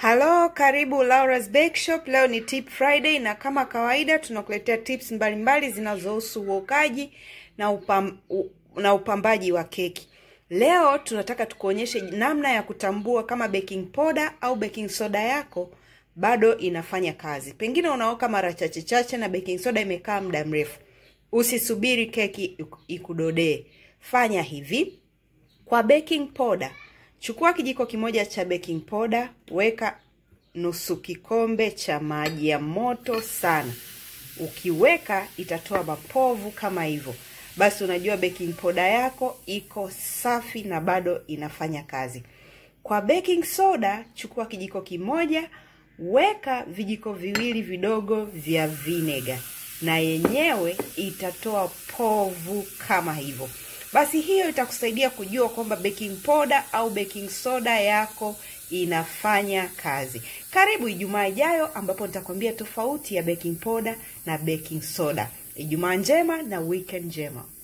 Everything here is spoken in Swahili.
Halo, karibu Laura's Bake Shop. Leo ni Tip Friday na kama kawaida tunakuletea tips mbalimbali zinazohusu uokaji na, upam, u, na upambaji wa keki. Leo tunataka tukuonyeshe namna ya kutambua kama baking powder au baking soda yako bado inafanya kazi. Pengine unaoka mara chache chache na baking soda imekaa muda mrefu. Usisubiri keki ikudodee. Fanya hivi. Kwa baking powder, chukua kijiko kimoja cha baking powder, weka nusu kikombe cha maji ya moto sana. Ukiweka itatoa mapovu kama hivyo, basi unajua baking powder yako iko safi na bado inafanya kazi. Kwa baking soda, chukua kijiko kimoja, weka vijiko viwili vidogo vya vinegar, na yenyewe itatoa povu kama hivyo. Basi hiyo itakusaidia kujua kwamba baking powder au baking soda yako inafanya kazi. Karibu Ijumaa ijayo ambapo nitakwambia tofauti ya baking powder na baking soda. Ijumaa njema na weekend njema.